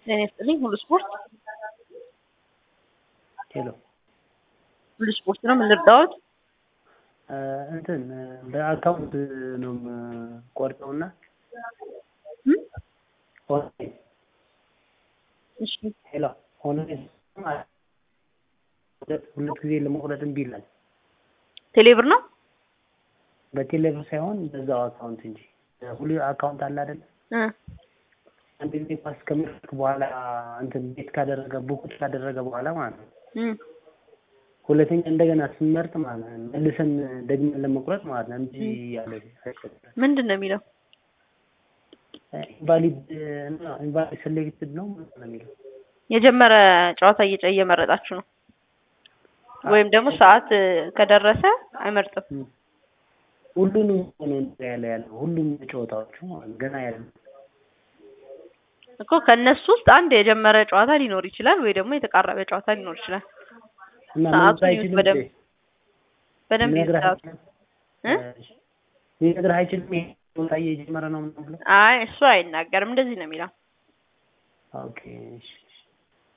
ጤና ይስጥልኝ። ሁሉ ስፖርት ሄሎ ሁሉ ስፖርት ነው። ምን ልርዳዎት? እንትን በአካውንት ነው ቆርጠው እና እም? ኦንላይን እሺ ሄሎ ኦንላይን ሁለት ሁለት ጊዜ ለመቁረጥ እምቢ ይላል። ቴሌብር ነው። በቴሌብር ሳይሆን በዛው አካውንት እንጂ ሁሉ አካውንት አለ አይደል? እ አንድ ጊዜ ፓስ ከሚልክ በኋላ እንትን ቤት ካደረገ ቡኩት ካደረገ በኋላ ማለት ነው። እም ሁለተኛ እንደገና ስንመርጥ ማለት ነው መልሰን ደግመን ለመቁረጥ ማለት ነው እንጂ ያለ አይቆጥርም። ምንድን ነው የሚለው? ኢንቫሊድ ኢንቫሊድ ሴሌክትድ ነው ምንድን ነው የሚለው? የጀመረ ጨዋታ እየጨ እየመረጣችሁ ነው ወይም ደግሞ ሰዓት ከደረሰ አይመርጥም። እም። ሁሉንም ነው እንትን ያለ ያለው ሁሉም ጨዋታዎቹ ማለት ነው ገና ያለ እኮ ከእነሱ ውስጥ አንድ የጀመረ ጨዋታ ሊኖር ይችላል ወይ ደግሞ የተቃረበ ጨዋታ ሊኖር ይችላል። እና ሰዓቱን መምጣት ይዩት አይችልም በደንብ እንዴ? በደንብ ሊነግርህ ይዩት ሰዓቱን። አይችልም? እ? ሊነግርህ አይችልም ይሄ ጨዋታ እየጀመረ ነው ምናምን ብሎ አይ እሱ አይናገርም። እንደዚህ ነው የሚለው። ኦኬ እሺ